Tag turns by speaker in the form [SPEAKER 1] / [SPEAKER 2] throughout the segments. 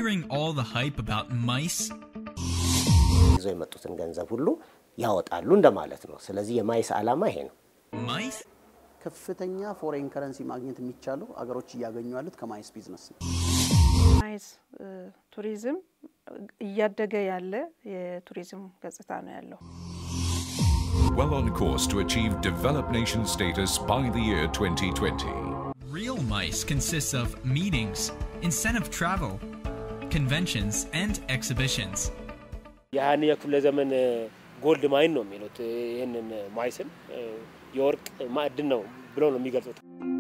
[SPEAKER 1] hearing all the hype about mice?
[SPEAKER 2] ይዘው የመጡትን ገንዘብ ሁሉ ያወጣሉ እንደማለት ነው። ስለዚህ የማይስ ዓላማ ይሄ ነው።
[SPEAKER 1] Mice?
[SPEAKER 3] ከፍተኛ ፎሬን ከረንሲ ማግኘት የሚቻለው አገሮች እያገኙ ያሉት ከማይስ ቢዝነስ ነው።
[SPEAKER 4] ማይስ ቱሪዝም እያደገ ያለ የቱሪዝም ገጽታ ነው ያለው።
[SPEAKER 5] well on course to achieve developed nation status by the year 2020.
[SPEAKER 1] Real mice consists of meetings, incentive travel, conventions, and exhibitions.
[SPEAKER 6] የሀያኛው ክፍለ ዘመን ጎልድ ማይን ነው የሚሉት ይህንን ማይስን የወርቅ ማዕድን ነው ብለው ነው የሚገልጹት።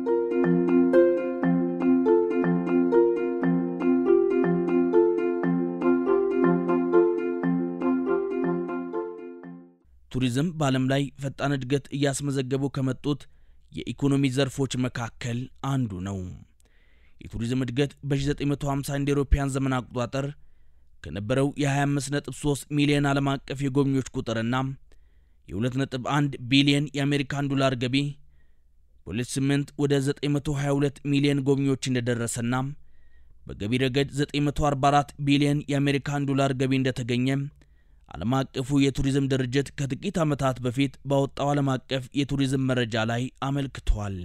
[SPEAKER 7] ቱሪዝም በዓለም ላይ ፈጣን እድገት እያስመዘገቡ ከመጡት የኢኮኖሚ ዘርፎች መካከል አንዱ ነው። የቱሪዝም እድገት በ1950 እንደ አውሮፓውያን ዘመን አቆጣጠር ከነበረው የ25.3 ሚሊዮን ዓለም አቀፍ የጎብኚዎች ቁጥርና የ2.1 ቢሊዮን የአሜሪካን ዶላር ገቢ በ2008 ወደ 922 ሚሊዮን ጎብኚዎች እንደደረሰና በገቢ ረገድ 944 ቢሊዮን የአሜሪካን ዶላር ገቢ እንደተገኘ ዓለም አቀፉ የቱሪዝም ድርጅት ከጥቂት ዓመታት በፊት ባወጣው ዓለም አቀፍ የቱሪዝም መረጃ ላይ አመልክቷል።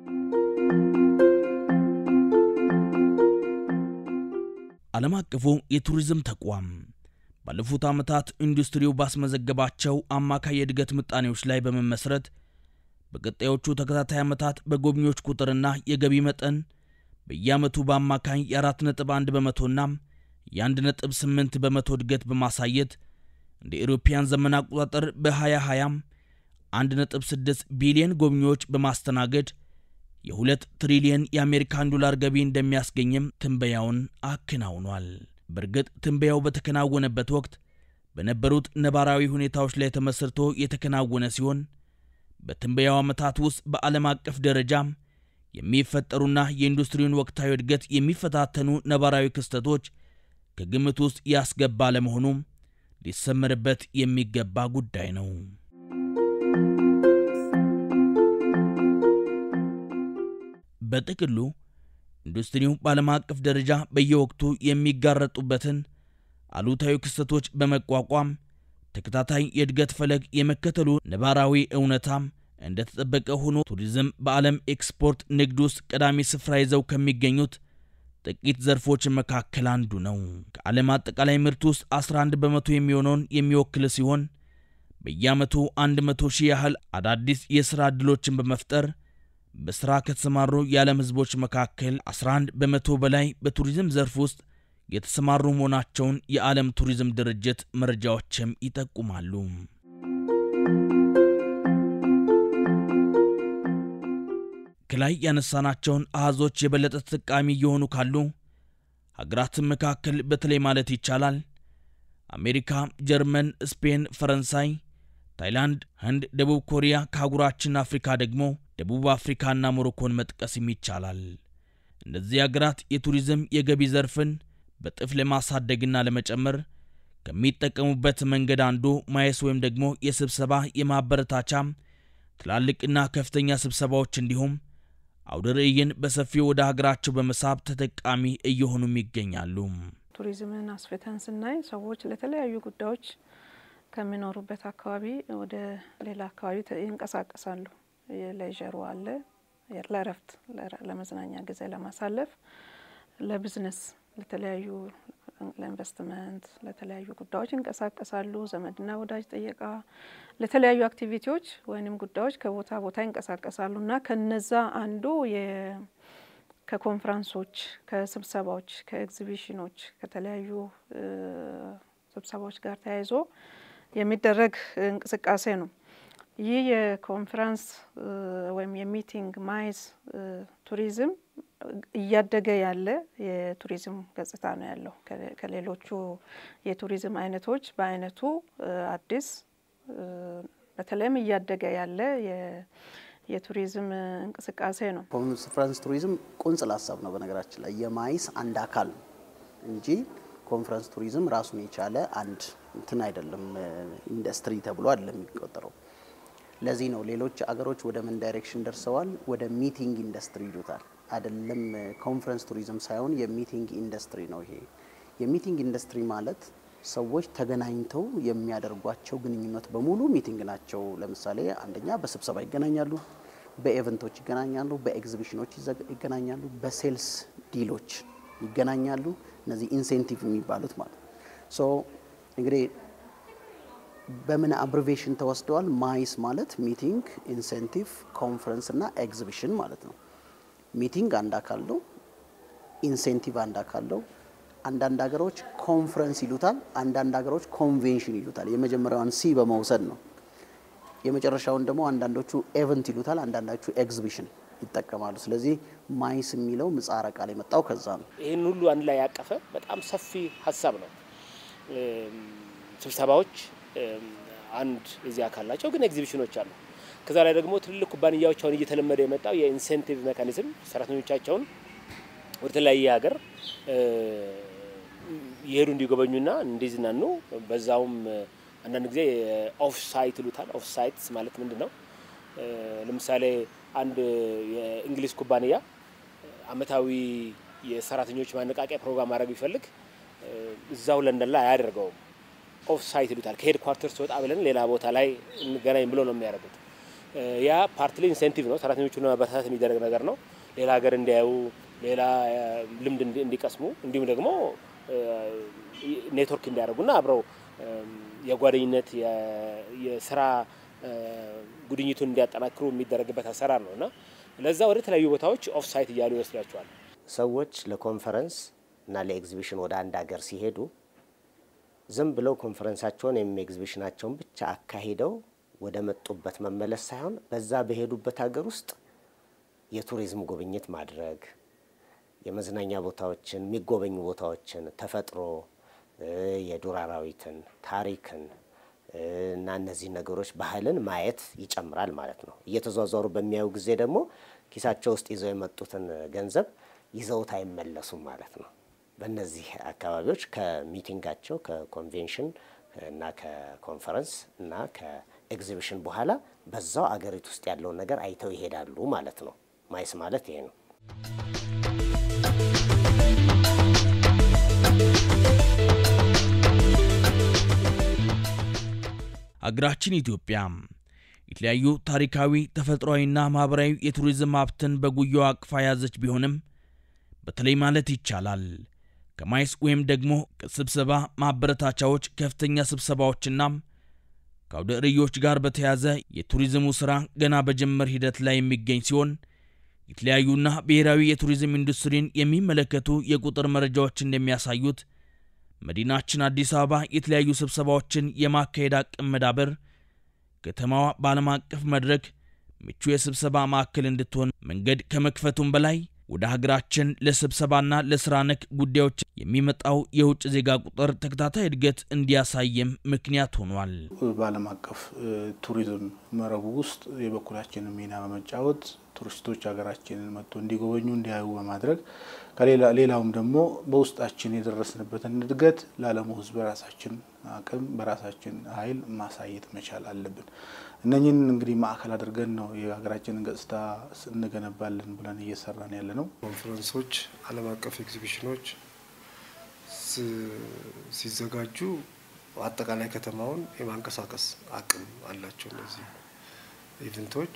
[SPEAKER 7] ዓለም አቀፉ የቱሪዝም ተቋም ባለፉት ዓመታት ኢንዱስትሪው ባስመዘገባቸው አማካይ የእድገት ምጣኔዎች ላይ በመመስረት በቀጣዮቹ ተከታታይ ዓመታት በጎብኚዎች ቁጥርና የገቢ መጠን በየዓመቱ በአማካኝ የ4.1 በመቶና የ1.8 በመቶ እድገት በማሳየት እንደ ኤሮፓያን ዘመን አቆጣጠር በ2020 1.6 ቢሊዮን ጎብኚዎች በማስተናገድ የሁለት ትሪሊየን የአሜሪካን ዶላር ገቢ እንደሚያስገኝም ትንበያውን አከናውኗል። በእርግጥ ትንበያው በተከናወነበት ወቅት በነበሩት ነባራዊ ሁኔታዎች ላይ ተመስርቶ የተከናወነ ሲሆን በትንበያው ዓመታት ውስጥ በዓለም አቀፍ ደረጃ የሚፈጠሩና የኢንዱስትሪውን ወቅታዊ እድገት የሚፈታተኑ ነባራዊ ክስተቶች ከግምት ውስጥ ያስገባ ለመሆኑም ሊሰመርበት የሚገባ ጉዳይ ነው። በጥቅሉ ኢንዱስትሪው በዓለም አቀፍ ደረጃ በየወቅቱ የሚጋረጡበትን አሉታዊ ክስተቶች በመቋቋም ተከታታይ የእድገት ፈለግ የመከተሉ ነባራዊ እውነታም እንደተጠበቀ ሆኖ ቱሪዝም በዓለም ኤክስፖርት ንግድ ውስጥ ቀዳሚ ስፍራ ይዘው ከሚገኙት ጥቂት ዘርፎች መካከል አንዱ ነው። ከዓለም አጠቃላይ ምርት ውስጥ 11 በመቶ የሚሆነውን የሚወክል ሲሆን በየዓመቱ 100 ሺህ ያህል አዳዲስ የሥራ ዕድሎችን በመፍጠር በሥራ ከተሰማሩ የዓለም ሕዝቦች መካከል 11 በመቶ በላይ በቱሪዝም ዘርፍ ውስጥ የተሰማሩ መሆናቸውን የዓለም ቱሪዝም ድርጅት መረጃዎችም ይጠቁማሉ። ከላይ ያነሳናቸውን አሃዞች የበለጠ ተጠቃሚ እየሆኑ ካሉ ሀገራትን መካከል በተለይ ማለት ይቻላል አሜሪካ፣ ጀርመን፣ ስፔን፣ ፈረንሳይ፣ ታይላንድ፣ ህንድ፣ ደቡብ ኮሪያ፣ ከአህጉራችን አፍሪካ ደግሞ ደቡብ አፍሪካና ሞሮኮን መጥቀስም ይቻላል። እነዚህ ሀገራት የቱሪዝም የገቢ ዘርፍን በጥፍ ለማሳደግና ለመጨመር ከሚጠቀሙበት መንገድ አንዱ ማየስ ወይም ደግሞ የስብሰባ የማበረታቻ ትላልቅና ከፍተኛ ስብሰባዎች እንዲሁም አውደ ርዕይን በሰፊው ወደ ሀገራቸው በመሳብ ተጠቃሚ እየሆኑም ይገኛሉ።
[SPEAKER 4] ቱሪዝምን አስፍተን ስናይ ሰዎች ለተለያዩ ጉዳዮች ከሚኖሩበት አካባቢ ወደ ሌላ አካባቢ ተ- ይንቀሳቀሳሉ። የሌዥሩ አለ፣ ለእረፍት፣ ለረ- ለመዝናኛ ጊዜ ለማሳለፍ፣ ለቢዝነስ፣ ለተለያዩ ለኢንቨስትመንት፣ ለተለያዩ ጉዳዮች ይንቀሳቀሳሉ። ዘመድና ወዳጅ ጥየቃ፣ ለተለያዩ አክቲቪቲዎች ወይንም ጉዳዮች ከቦታ ቦታ ይንቀሳቀሳሉ እና ከነዛ አንዱ የ- ከኮንፈረንሶች፣ ከስብሰባዎች፣ ከኤግዚቢሽኖች፣ ከተለያዩ እ፣ ስብሰባዎች ጋር ተያይዞ የሚደረግ እንቅስቃሴ ነው። ይህ የኮንፈረንስ እ፣ ወይም የሚቲንግ ማይዝ እ፣ ቱሪዝም እያደገ ያለ የቱሪዝም ገጽታ ነው ያለው። ከሌ- ከሌሎቹ የቱሪዝም አይነቶች በአይነቱ እ፣ አዲስ እ፣ በተለይም እያደገ ያለ የ- የቱሪዝም እ፣ እንቅስቃሴ ነው።
[SPEAKER 3] ኮንፈረንስ ቱሪዝም ቁንጽል ሀሳብ ነው። በነገራችን ላይ የማይስ አንድ አካል ነው እንጂ ኮንፈረንስ ቱሪዝም ራሱን የቻለ አንድ እንትን አይደለም፣ ኢንዱስትሪ ተብሎ አይደለም የሚቆጠረው። ለዚህ ነው ሌሎች አገሮች ወደ ምን ዳይሬክሽን ደርሰዋል? ወደ ሚቲንግ ኢንዱስትሪ ይሉታል። አይደለም ኮንፈረንስ ቱሪዝም ሳይሆን የሚቲንግ ኢንዱስትሪ ነው ይሄ። የሚቲንግ ኢንዱስትሪ ማለት ሰዎች ተገናኝተው የሚያደርጓቸው ግንኙነት በሙሉ ሚቲንግ ናቸው። ለምሳሌ አንደኛ በስብሰባ ይገናኛሉ፣ በኤቨንቶች ይገናኛሉ፣ በኤግዚቢሽኖች ይገናኛሉ፣ በሴልስ ዲሎች ይገናኛሉ። እነዚህ ኢንሴንቲቭ የሚባሉት ማለት ሶ እንግዲህ በምን አብሪቬሽን ተወስደዋል? ማይስ ማለት ሚቲንግ፣ ኢንሴንቲቭ፣ ኮንፈረንስ እና ኤግዚቢሽን ማለት ነው። ሚቲንግ አንድ አካል ነው። ኢንሴንቲቭ አንድ አካል ነው። አንዳንድ ሀገሮች ኮንፈረንስ ይሉታል፣ አንዳንድ ሀገሮች ኮንቬንሽን ይሉታል። የመጀመሪያውን ሲ በመውሰድ ነው። የመጨረሻውን ደግሞ አንዳንዶቹ ኤቨንት ይሉታል፣ አንዳንዶቹ ኤግዚቢሽን ይጠቀማሉ። ስለዚህ ማይስ የሚለው ምጻረ ቃል የመጣው ከዛ ነው።
[SPEAKER 6] ይህን ሁሉ አንድ ላይ ያቀፈ በጣም ሰፊ ሀሳብ ነው። ስብሰባዎች አንድ የዚህ አካል ናቸው፣ ግን ኤግዚቢሽኖች አሉ። ከዛ ላይ ደግሞ ትልልቅ ኩባንያዎች አሁን እየተለመደ የመጣው የኢንሴንቲቭ ሜካኒዝም ሰራተኞቻቸውን ወደ ተለያየ ሀገር የሄዱ እንዲጎበኙና እንዲዝናኑ በዛውም አንዳንድ ጊዜ ኦፍ ሳይት ይሉታል። ኦፍ ሳይትስ ማለት ምንድን ነው? ለምሳሌ አንድ የእንግሊዝ ኩባንያ አመታዊ የሰራተኞች ማነቃቂያ ፕሮግራም ማድረግ ቢፈልግ እዛው ለንደን ላይ አያደርገውም። ኦፍ ሳይት ይሉታል። ከሄድ ኳርተርስ ወጣ ብለን ሌላ ቦታ ላይ እንገናኝ ብሎ ነው የሚያደርጉት። ያ ፓርትሊ ኢንሴንቲቭ ነው፣ ሰራተኞቹን ለማበረታታት የሚደረግ ነገር ነው። ሌላ ሀገር እንዲያዩ፣ ሌላ ልምድ እንዲቀስሙ እንዲሁም ደግሞ ኔትወርክ እንዲያደርጉና አብረው የጓደኝነት የስራ ጉድኝቱን እንዲያጠናክሩ የሚደረግበት አሰራር ነው እና ለዛ ወደ ተለያዩ ቦታዎች ኦፍ ሳይት እያሉ ይወስዷቸዋል።
[SPEAKER 2] ሰዎች ለኮንፈረንስ እና ለኤግዚቢሽን ወደ አንድ ሀገር ሲሄዱ ዝም ብለው ኮንፈረንሳቸውን ወይም ኤግዚቢሽናቸውን ብቻ አካሂደው ወደ መጡበት መመለስ ሳይሆን በዛ በሄዱበት ሀገር ውስጥ የቱሪዝም ጉብኝት ማድረግ፣ የመዝናኛ ቦታዎችን፣ የሚጎበኙ ቦታዎችን፣ ተፈጥሮ፣ የዱር አራዊትን፣ ታሪክን እና እነዚህ ነገሮች ባህልን ማየት ይጨምራል ማለት ነው። እየተዟዟሩ በሚያዩ ጊዜ ደግሞ ኪሳቸው ውስጥ ይዘው የመጡትን ገንዘብ ይዘውት አይመለሱም ማለት ነው። በእነዚህ አካባቢዎች ከሚቲንጋቸው ከኮንቬንሽን እና ከኮንፈረንስ እና ከኤግዚቢሽን በኋላ በዛው አገሪቱ ውስጥ ያለውን ነገር አይተው ይሄዳሉ ማለት ነው። ማይስ ማለት ይሄ ነው።
[SPEAKER 7] አገራችን ኢትዮጵያ የተለያዩ ታሪካዊ ተፈጥሯዊና ማኅበራዊ የቱሪዝም ሀብትን በጉያዋ አቅፋ የያዘች ቢሆንም በተለይ ማለት ይቻላል ከማይስ ወይም ደግሞ ከስብሰባ ማበረታቻዎች ከፍተኛ ስብሰባዎችና ከአውደ ርዕዮች ጋር በተያያዘ የቱሪዝሙ ሥራ ገና በጅምር ሂደት ላይ የሚገኝ ሲሆን የተለያዩና ብሔራዊ የቱሪዝም ኢንዱስትሪን የሚመለከቱ የቁጥር መረጃዎች እንደሚያሳዩት መዲናችን አዲስ አበባ የተለያዩ ስብሰባዎችን የማካሄድ አቅም መዳበር ከተማዋ በዓለም አቀፍ መድረክ ምቹ የስብሰባ ማዕከል እንድትሆን መንገድ ከመክፈቱም በላይ ወደ ሀገራችን ለስብሰባና ለስራ ነክ ጉዳዮች የሚመጣው የውጭ ዜጋ ቁጥር ተከታታይ እድገት እንዲያሳይም ምክንያት ሆኗል።
[SPEAKER 8] በዓለም አቀፍ ቱሪዝም መረቡ ውስጥ የበኩላችንን ሚና በመጫወት ቱሪስቶች ሀገራችንን መጥቶ እንዲጎበኙ እንዲያዩ በማድረግ ሌላውም ደግሞ በውስጣችን የደረስንበትን እድገት ለዓለሙ ሕዝብ በራሳችን አቅም በራሳችን ኃይል ማሳየት መቻል አለብን። እነኝህን እንግዲህ ማዕከል አድርገን ነው የሀገራችንን ገጽታ እንገነባለን ብለን እየሰራን ያለ ነው።
[SPEAKER 9] ኮንፈረንሶች፣ ዓለም አቀፍ ኤግዚቢሽኖች ሲዘጋጁ አጠቃላይ ከተማውን የማንቀሳቀስ አቅም አላቸው። እነዚህ ኢቨንቶች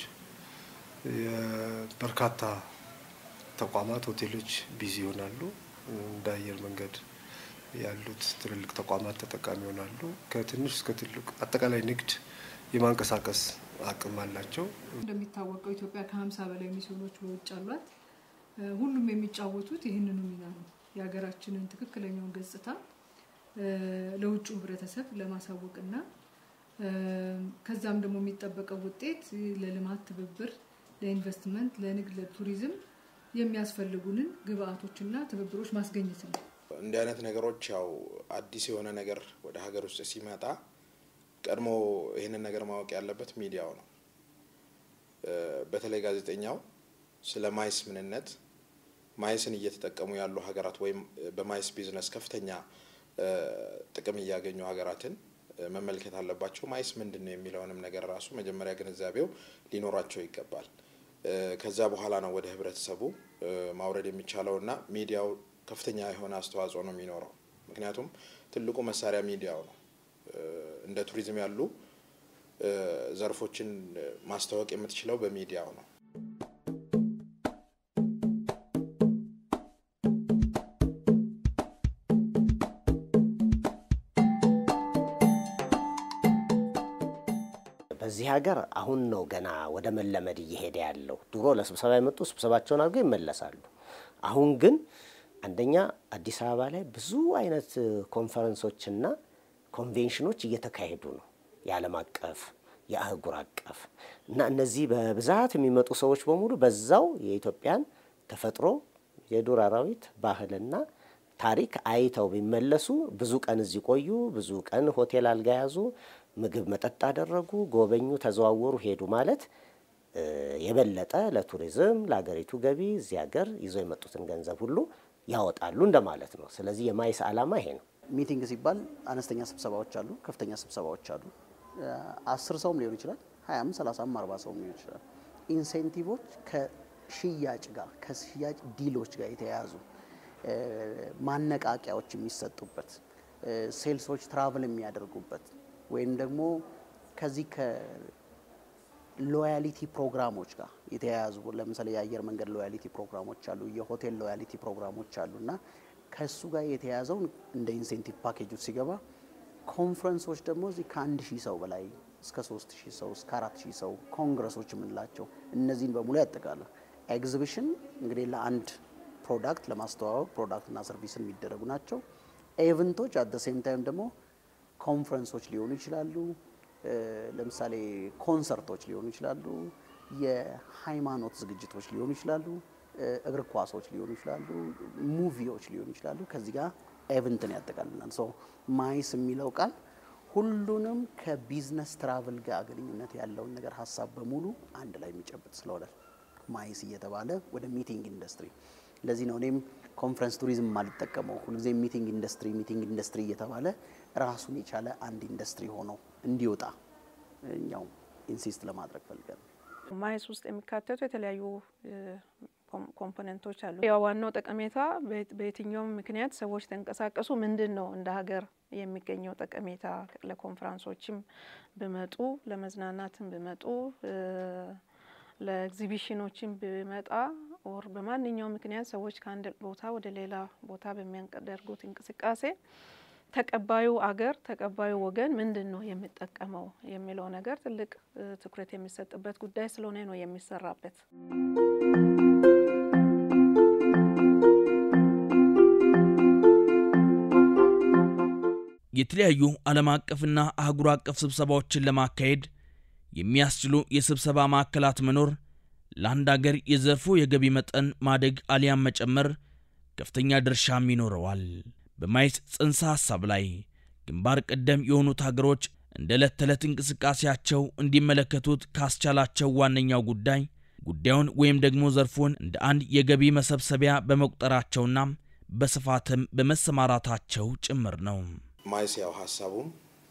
[SPEAKER 9] በርካታ ተቋማት፣ ሆቴሎች ቢዚ ይሆናሉ። እንደ አየር መንገድ ያሉት ትልልቅ ተቋማት ተጠቃሚ ይሆናሉ። ከትንሽ እስከ ትልቅ አጠቃላይ ንግድ የማንቀሳቀስ አቅም አላቸው።
[SPEAKER 10] እንደሚታወቀው ኢትዮጵያ ከሀምሳ በላይ ሚስዮኖች በውጭ አሏት። ሁሉም የሚጫወቱት ይህንኑ ሚና ነው። የሀገራችንን ትክክለኛውን ገጽታ ለውጭ ህብረተሰብ ለማሳወቅና ከዛም ደግሞ የሚጠበቀው ውጤት ለልማት ትብብር፣ ለኢንቨስትመንት፣ ለንግድ፣ ለቱሪዝም የሚያስፈልጉንን ግብአቶችና ትብብሮች ማስገኘት ነው።
[SPEAKER 11] እንዲህ አይነት ነገሮች ያው አዲስ የሆነ ነገር ወደ ሀገር ውስጥ ሲመጣ ቀድሞ ይህንን ነገር ማወቅ ያለበት ሚዲያው ነው። በተለይ ጋዜጠኛው ስለ ማይስ ምንነት፣ ማይስን እየተጠቀሙ ያሉ ሀገራት ወይም በማይስ ቢዝነስ ከፍተኛ ጥቅም እያገኙ ሀገራትን መመልከት አለባቸው። ማይስ ምንድን ነው የሚለውንም ነገር ራሱ መጀመሪያ ግንዛቤው ሊኖራቸው ይገባል። ከዛ በኋላ ነው ወደ ህብረተሰቡ ማውረድ የሚቻለው እና ሚዲያው ከፍተኛ የሆነ አስተዋጽኦ ነው የሚኖረው። ምክንያቱም ትልቁ መሳሪያ ሚዲያው ነው። እንደ ቱሪዝም ያሉ ዘርፎችን ማስተዋወቅ የምትችለው በሚዲያው ነው።
[SPEAKER 2] በዚህ ሀገር አሁን ነው ገና ወደ መለመድ እየሄደ ያለው። ድሮ ለስብሰባ የመጡ ስብሰባቸውን አድርገው ይመለሳሉ። አሁን ግን አንደኛ አዲስ አበባ ላይ ብዙ አይነት ኮንፈረንሶችና ኮንቬንሽኖች እየተካሄዱ ነው። የዓለም አቀፍ የአህጉር አቀፍ እና እነዚህ በብዛት የሚመጡ ሰዎች በሙሉ በዛው የኢትዮጵያን ተፈጥሮ የዱር አራዊት ባህልና ታሪክ አይተው ቢመለሱ ብዙ ቀን እዚህ ቆዩ፣ ብዙ ቀን ሆቴል አልጋ ያዙ፣ ምግብ መጠጥ አደረጉ፣ ጎበኙ፣ ተዘዋወሩ፣ ሄዱ ማለት የበለጠ ለቱሪዝም ለሀገሪቱ ገቢ እዚህ ሀገር ይዘው የመጡትን ገንዘብ ሁሉ ያወጣሉ እንደማለት ነው። ስለዚህ የማይስ ዓላማ ይሄ ነው።
[SPEAKER 3] ሚቲንግ ሲባል አነስተኛ ስብሰባዎች አሉ፣ ከፍተኛ ስብሰባዎች አሉ። አስር ሰውም ሊሆን ይችላል፣ ሀያም ሰላሳም አርባ ሰውም ሊሆን ይችላል። ኢንሴንቲቮች ከሽያጭ ጋር ከሽያጭ ዲሎች ጋር የተያያዙ ማነቃቂያዎች የሚሰጡበት ሴልሶች ትራቭል የሚያደርጉበት ወይም ደግሞ ከዚህ ከሎያሊቲ ፕሮግራሞች ጋር የተያያዙ ለምሳሌ የአየር መንገድ ሎያሊቲ ፕሮግራሞች አሉ፣ የሆቴል ሎያሊቲ ፕሮግራሞች አሉ እና ከእሱ ጋር የተያያዘውን እንደ ኢንሴንቲቭ ፓኬጆች ሲገባ ኮንፈረንሶች ደግሞ እዚህ ከአንድ ሺህ ሰው በላይ እስከ ሶስት ሺህ ሰው እስከ አራት ሺህ ሰው ኮንግረሶች የምንላቸው እነዚህን በሙሉ ያጠቃላል። ኤግዚቢሽን እንግዲህ ለአንድ ፕሮዳክት ለማስተዋወቅ ፕሮዳክትና ሰርቪስን የሚደረጉ ናቸው። ኤቨንቶች አት ሴም ታይም ደግሞ ኮንፈረንሶች ሊሆኑ ይችላሉ። ለምሳሌ ኮንሰርቶች ሊሆኑ ይችላሉ። የሃይማኖት ዝግጅቶች ሊሆኑ ይችላሉ። እግር ኳሶች ሊሆኑ ይችላሉ። ሙቪዎች ሊሆኑ ይችላሉ። ከዚህ ጋር ኤቨንትን ያጠቃልላል። ሶ ማይስ የሚለው ቃል ሁሉንም ከቢዝነስ ትራቭል ጋር ግንኙነት ያለውን ነገር ሀሳብ በሙሉ አንድ ላይ የሚጨብጥ ስለሆነ ማይስ እየተባለ ወደ ሚቲንግ ኢንዱስትሪ ለዚህ ነው እኔም ኮንፈረንስ ቱሪዝም የማልጠቀመው ሁልጊዜ ሚቲንግ ኢንዱስትሪ ሚቲንግ ኢንዱስትሪ እየተባለ ራሱን የቻለ አንድ ኢንዱስትሪ ሆኖ እንዲወጣ እኛው ኢንሲስት ለማድረግ ፈልገን
[SPEAKER 4] ማይስ ውስጥ የሚካተቱ የተለያዩ ኮምፖነንቶች አሉ። ያው ዋናው ጠቀሜታ በየትኛውም ምክንያት ሰዎች ተንቀሳቀሱ ምንድን ነው እንደ ሀገር የሚገኘው ጠቀሜታ ለኮንፈረንሶችም ብመጡ ለመዝናናትም ብመጡ ለኤግዚቢሽኖችን ብመጣ ኦር በማንኛውም ምክንያት ሰዎች ከአንድ ቦታ ወደ ሌላ ቦታ በሚያደርጉት እንቅስቃሴ ተቀባዩ አገር ተቀባዩ ወገን ምንድን ነው የሚጠቀመው የሚለው ነገር ትልቅ ትኩረት የሚሰጥበት ጉዳይ ስለሆነ ነው የሚሰራበት።
[SPEAKER 7] የተለያዩ ዓለም አቀፍና አህጉር አቀፍ ስብሰባዎችን ለማካሄድ የሚያስችሉ የስብሰባ ማዕከላት መኖር ለአንድ አገር የዘርፉ የገቢ መጠን ማደግ አሊያም መጨመር ከፍተኛ ድርሻም ይኖረዋል። በማይስ ጽንሰ ሐሳብ ላይ ግንባር ቀደም የሆኑት ሀገሮች እንደ ዕለት ተዕለት እንቅስቃሴያቸው እንዲመለከቱት ካስቻላቸው ዋነኛው ጉዳይ ጉዳዩን ወይም ደግሞ ዘርፉን እንደ አንድ የገቢ መሰብሰቢያ በመቁጠራቸውና በስፋትም በመሰማራታቸው ጭምር ነው።
[SPEAKER 11] ማይስ ያው ሀሳቡም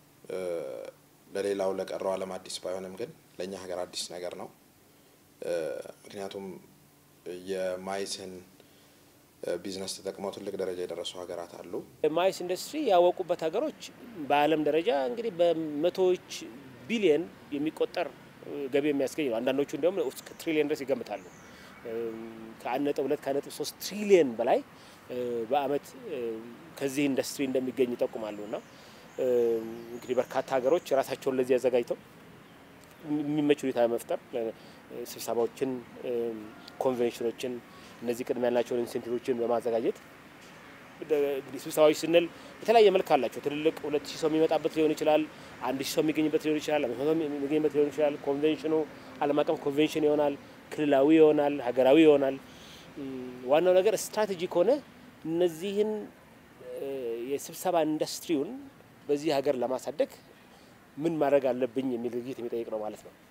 [SPEAKER 11] ለሌላው ለቀረው ዓለም አዲስ ባይሆንም ግን ለእኛ ሀገር አዲስ ነገር ነው። ምክንያቱም የማይስን ቢዝነስ ተጠቅመው ትልቅ ደረጃ የደረሱ ሀገራት አሉ።
[SPEAKER 6] ማይስ ኢንዱስትሪ ያወቁበት ሀገሮች በዓለም ደረጃ እንግዲህ በመቶዎች ቢሊየን የሚቆጠር ገቢ የሚያስገኝ ነው። አንዳንዶቹ እንዲሁም እስከ ትሪሊየን ድረስ ይገምታሉ። ከአንድ ነጥብ ሁለት ከአንድ ነጥብ ሶስት ትሪሊየን በላይ በአመት ከዚህ ኢንዱስትሪ እንደሚገኝ ይጠቁማሉ። እና እንግዲህ በርካታ ሀገሮች ራሳቸውን ለዚህ አዘጋጅተው የሚመች ሁኔታ መፍጠር ስብሰባዎችን፣ ኮንቬንሽኖችን እነዚህ ቅድሚያ ያላቸውን ኢንሴንቲቮችን በማዘጋጀት እንግዲህ ስብሰባዎች ስንል የተለያየ መልክ አላቸው። ትልልቅ ሁለት ሺህ ሰው የሚመጣበት ሊሆን ይችላል። አንድ ሺህ ሰው የሚገኝበት ሊሆን ይችላል። አምስት መቶ የሚገኝበት ሊሆን ይችላል። ኮንቬንሽኑ ዓለም አቀፍ ኮንቬንሽን ይሆናል፣ ክልላዊ ይሆናል፣ ሀገራዊ ይሆናል። ዋናው ነገር ስትራቴጂ ከሆነ እነዚህን የስብሰባ ኢንዱስትሪውን በዚህ ሀገር ለማሳደግ ምን ማድረግ አለብኝ የሚል ድርጊት የሚጠይቅ ነው ማለት ነው።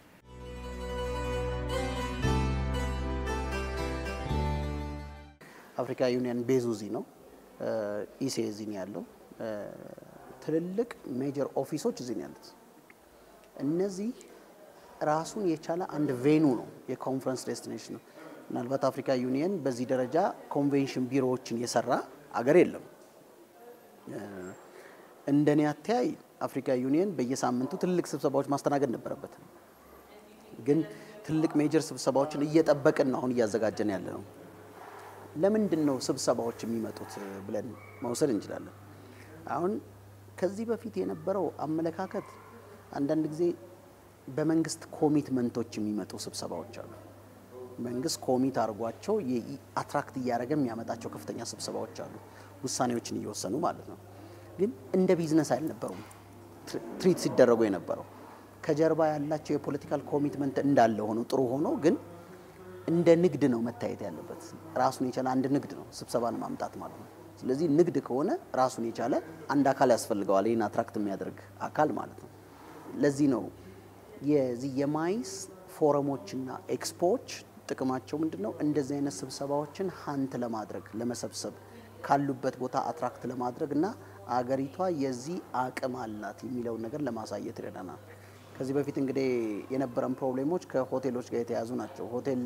[SPEAKER 3] አፍሪካ ዩኒየን ቤዙ እዚህ ነው። ኢሴ እዚህ ነው ያለው። ትልልቅ ሜጀር ኦፊሶች እዚህ ነው ያሉት። እነዚህ ራሱን የቻለ አንድ ቬኑ ነው፣ የኮንፈረንስ ዴስቲኔሽን ነው። ምናልባት አፍሪካ ዩኒየን በዚህ ደረጃ ኮንቬንሽን ቢሮዎችን የሰራ አገር የለም። እንደኔ አተያይ አፍሪካ ዩኒየን በየሳምንቱ ትልቅ ስብሰባዎች ማስተናገድ ነበረበት። ግን ትልቅ ሜጀር ስብሰባዎችን እየጠበቅን ነው አሁን እያዘጋጀን ያለ ነው። ለምንድን ነው ስብሰባዎች የሚመጡት ብለን መውሰድ እንችላለን። አሁን ከዚህ በፊት የነበረው አመለካከት አንዳንድ ጊዜ በመንግስት ኮሚትመንቶች የሚመጡ ስብሰባዎች አሉ። መንግስት ኮሚት አድርጓቸው አትራክት እያደረገ የሚያመጣቸው ከፍተኛ ስብሰባዎች አሉ፣ ውሳኔዎችን እየወሰኑ ማለት ነው። ግን እንደ ቢዝነስ አልነበሩም ትሪት ሲደረጉ የነበረው ከጀርባ ያላቸው የፖለቲካል ኮሚትመንት እንዳለ ሆኖ ጥሩ ሆኖ ግን እንደ ንግድ ነው መታየት ያለበት። ራሱን የቻለ አንድ ንግድ ነው ስብሰባን ማምጣት ማለት ነው። ስለዚህ ንግድ ከሆነ ራሱን የቻለ አንድ አካል ያስፈልገዋል፣ ይህን አትራክት የሚያደርግ አካል ማለት ነው። ለዚህ ነው የዚህ የማይስ ፎረሞችና ኤክስፖዎች ጥቅማቸው ምንድን ነው? እንደዚህ አይነት ስብሰባዎችን ሀንት ለማድረግ ለመሰብሰብ ካሉበት ቦታ አትራክት ለማድረግ እና አገሪቷ የዚህ አቅም አላት የሚለውን ነገር ለማሳየት ይረዳናል። ከዚህ በፊት እንግዲህ የነበረን ፕሮብሌሞች ከሆቴሎች ጋር የተያዙ ናቸው። ሆቴል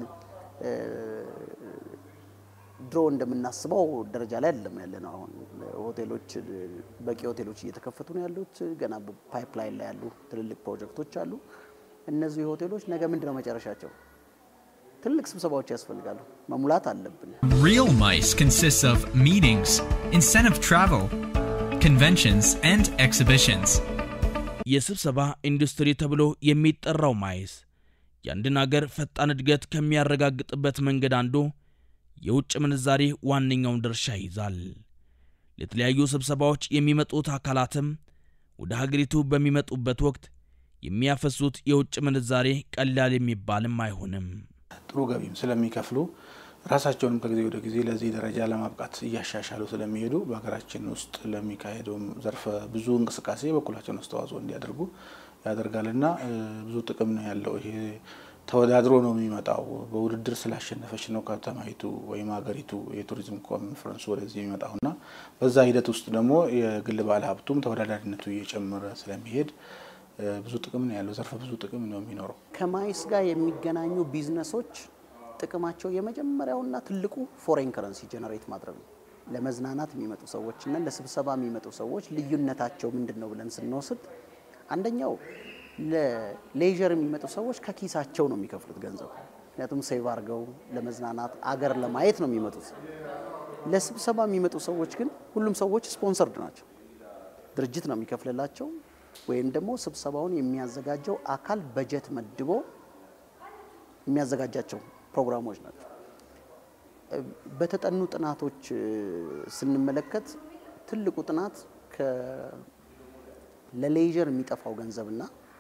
[SPEAKER 3] ድሮ እንደምናስበው ደረጃ ላይ አይደለም ያለ ነው። አሁን ሆቴሎች በቂ ሆቴሎች እየተከፈቱ ነው ያሉት። ገና ፓይፕላይን ላይ ያሉ ትልልቅ ፕሮጀክቶች አሉ። እነዚህ ሆቴሎች ነገ ምንድን ነው መጨረሻቸው? ትልቅ ስብሰባዎች ያስፈልጋሉ፣ መሙላት አለብን።
[SPEAKER 1] Real MICE consists of meetings, incentive travel, conventions, and exhibitions.
[SPEAKER 7] የስብሰባ ኢንዱስትሪ ተብሎ የሚጠራው ማይስ የአንድን አገር ፈጣን እድገት ከሚያረጋግጥበት መንገድ አንዱ የውጭ ምንዛሬ ዋነኛውን ድርሻ ይይዛል። ለተለያዩ ስብሰባዎች የሚመጡት አካላትም ወደ ሀገሪቱ በሚመጡበት ወቅት የሚያፈሱት የውጭ ምንዛሬ ቀላል የሚባልም አይሆንም።
[SPEAKER 8] ጥሩ ገቢም ስለሚከፍሉ ራሳቸውንም ከጊዜ ወደ ጊዜ ለዚህ ደረጃ ለማብቃት እያሻሻሉ ስለሚሄዱ በሀገራችን ውስጥ ለሚካሄደውም ዘርፈ ብዙ እንቅስቃሴ የበኩላቸውን አስተዋጽኦ እንዲያደርጉ ያደርጋልና ብዙ ጥቅም ነው ያለው። ይሄ ተወዳድሮ ነው የሚመጣው። በውድድር ስላሸነፈች ነው ከተማይቱ ወይም ሀገሪቱ የቱሪዝም ኮንፈረንሱ ወደዚህ የሚመጣውና በዛ ሂደት ውስጥ ደግሞ የግል ባለ ሀብቱም ተወዳዳሪነቱ እየጨመረ ስለሚሄድ ብዙ ጥቅም ነው ያለው። ዘርፈ ብዙ ጥቅም ነው የሚኖረው።
[SPEAKER 3] ከማይስ ጋር የሚገናኙ ቢዝነሶች ጥቅማቸው የመጀመሪያውና ትልቁ ፎሬን ከረንሲ ጀነሬት ማድረግ ነው። ለመዝናናት የሚመጡ ሰዎችና ለስብሰባ የሚመጡ ሰዎች ልዩነታቸው ምንድን ነው ብለን ስንወስድ አንደኛው ለሌዥር የሚመጡ ሰዎች ከኪሳቸው ነው የሚከፍሉት ገንዘብ። ምክንያቱም ሴቭ አድርገው ለመዝናናት አገር ለማየት ነው የሚመጡት። ለስብሰባ የሚመጡ ሰዎች ግን ሁሉም ሰዎች ስፖንሰርድ ናቸው። ድርጅት ነው የሚከፍልላቸው ወይም ደግሞ ስብሰባውን የሚያዘጋጀው አካል በጀት መድቦ የሚያዘጋጃቸው ፕሮግራሞች ናቸው። በተጠኑ ጥናቶች ስንመለከት ትልቁ ጥናት ለሌዥር የሚጠፋው ገንዘብና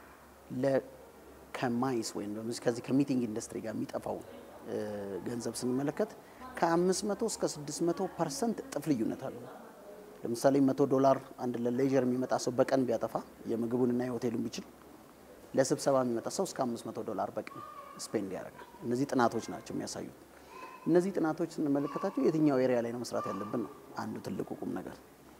[SPEAKER 3] ከማይስ ወይም ከዚህ ከሚቲንግ ኢንዱስትሪ ጋር የሚጠፋው ገንዘብ ስንመለከት ከ500 እስከ 600 ፐርሰንት እጥፍ ልዩነት አለው። ለምሳሌ መቶ ዶላር አንድ ለሌዥር የሚመጣ ሰው በቀን ቢያጠፋ የምግቡንና የሆቴሉን ቢችል ለስብሰባ የሚመጣ ሰው እስከ 500 ዶላር በቀን ስፔንድ ያደርጋል። እነዚህ ጥናቶች ናቸው የሚያሳዩት። እነዚህ ጥናቶች ስንመለከታቸው የትኛው ኤሪያ ላይ ነው መስራት ያለብን ነው አንዱ ትልቁ ቁም ነገር።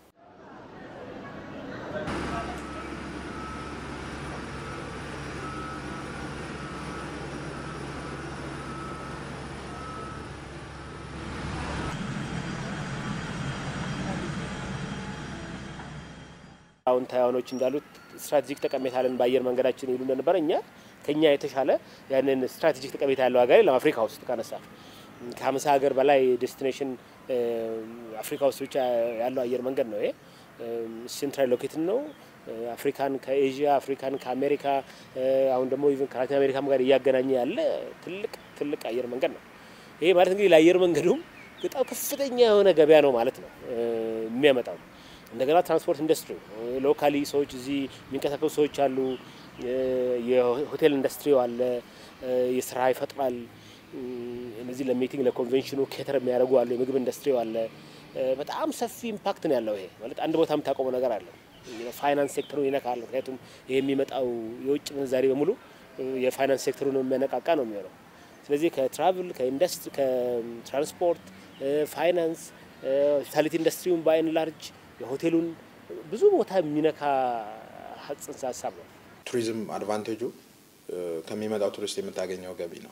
[SPEAKER 6] አሁን ታይዋኖች እንዳሉት ስትራቴጂክ ጠቀሜታ አለን በአየር መንገዳችን ይሉ እንደነበረ እኛ ከኛ የተሻለ ያንን ስትራቴጂክ ጠቀሜታ ያለው ሀገር የለም። አፍሪካ ውስጥ ካነሳ ከሀምሳ ሀገር በላይ ዴስቲኔሽን አፍሪካ ውስጥ ብቻ ያለው አየር መንገድ ነው። ይሄ ሴንትራል ሎኬትን ነው። አፍሪካን ከኤዥያ አፍሪካን ከአሜሪካ አሁን ደግሞ ኢቨን ከላቲን አሜሪካም ጋር እያገናኘ ያለ ትልቅ ትልቅ አየር መንገድ ነው። ይሄ ማለት እንግዲህ ለአየር መንገዱም በጣም ከፍተኛ የሆነ ገበያ ነው ማለት ነው የሚያመጣው። እንደገና ትራንስፖርት ኢንዱስትሪ ሎካሊ ሰዎች እዚህ የሚንቀሳቀሱ ሰዎች አሉ። የሆቴል ኢንዱስትሪው አለ፣ የስራ ይፈጥራል። እነዚህ ለሚቲንግ ለኮንቬንሽኑ ኬተር የሚያደርጉ አሉ። የምግብ ኢንዱስትሪው አለ። በጣም ሰፊ ኢምፓክት ነው ያለው። ይሄ ማለት አንድ ቦታ የምታቆመው ነገር አለ። ፋይናንስ ሴክተሩን ይነካል። ምክንያቱም ይሄ የሚመጣው የውጭ ምንዛሬ በሙሉ የፋይናንስ ሴክተሩን የሚያነቃቃ ነው የሚሆነው። ስለዚህ ከትራቭል ከኢንዱስትሪ ከትራንስፖርት፣ ፋይናንስ፣ ሆስፒታሊቲ ኢንዱስትሪውን ባይን ላርጅ የሆቴሉን ብዙ ቦታ የሚነካ ጽንሰ ሀሳብ ነው።
[SPEAKER 11] ቱሪዝም አድቫንቴጁ ከሚመጣው ቱሪስት የምታገኘው ገቢ ነው።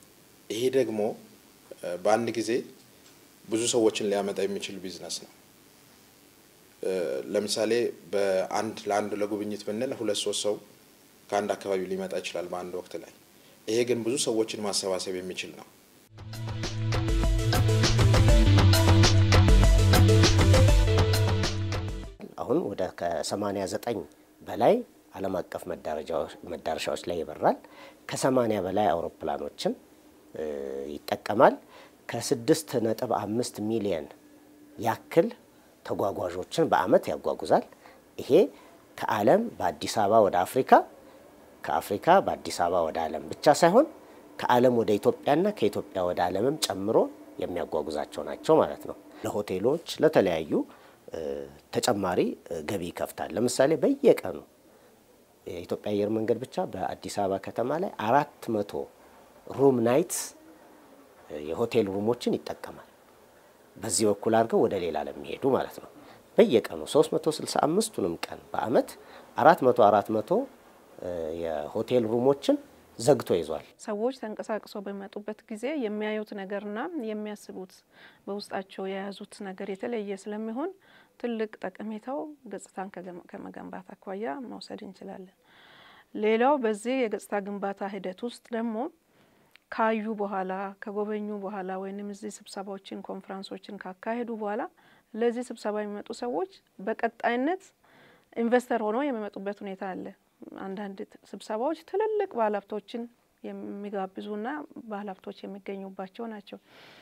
[SPEAKER 11] ይሄ ደግሞ በአንድ ጊዜ ብዙ ሰዎችን ሊያመጣ የሚችል ቢዝነስ ነው። ለምሳሌ በአንድ ለአንድ ለጉብኝት ብንል ሁለት ሶስት ሰው ከአንድ አካባቢ ሊመጣ ይችላል በአንድ ወቅት ላይ። ይሄ ግን ብዙ ሰዎችን ማሰባሰብ የሚችል ነው።
[SPEAKER 2] አሁን ወደ ከ89 በላይ ዓለም አቀፍ መዳረሻዎች ላይ ይበራል። ከ80 በላይ አውሮፕላኖችን ይጠቀማል። ከስድስት ነጥብ አምስት ሚሊየን ያክል ተጓጓዦችን በአመት ያጓጉዛል። ይሄ ከዓለም በአዲስ አበባ ወደ አፍሪካ ከአፍሪካ በአዲስ አበባ ወደ ዓለም ብቻ ሳይሆን ከዓለም ወደ ኢትዮጵያና ከኢትዮጵያ ወደ ዓለምም ጨምሮ የሚያጓጉዛቸው ናቸው ማለት ነው። ለሆቴሎች፣ ለተለያዩ ተጨማሪ ገቢ ይከፍታል። ለምሳሌ በየቀኑ የኢትዮጵያ አየር መንገድ ብቻ በአዲስ አበባ ከተማ ላይ አራት መቶ ሩም ናይትስ የሆቴል ሩሞችን ይጠቀማል። በዚህ በኩል አድርገው ወደ ሌላ ለሚሄዱ ማለት ነው። በየቀኑ 365ቱንም ቀን በአመት 400 400 የሆቴል ሩሞችን ዘግቶ ይዟል።
[SPEAKER 4] ሰዎች ተንቀሳቅሰው በሚመጡበት ጊዜ የሚያዩት ነገርና የሚያስቡት በውስጣቸው የያዙት ነገር የተለየ ስለሚሆን ትልቅ ጠቀሜታው ገጽታን ከመገንባት አኳያ መውሰድ እንችላለን። ሌላው በዚህ የገጽታ ግንባታ ሂደት ውስጥ ደግሞ ካዩ በኋላ ከጎበኙ በኋላ ወይም እዚህ ስብሰባዎችን ኮንፈረንሶችን ካካሄዱ በኋላ ለዚህ ስብሰባ የሚመጡ ሰዎች በቀጣይነት ኢንቨስተር ሆነው የሚመጡበት ሁኔታ አለ። አንዳንድ ስብሰባዎች ትልልቅ ባለሀብቶችን የሚጋብዙና ባለሀብቶች የሚገኙባቸው ናቸው።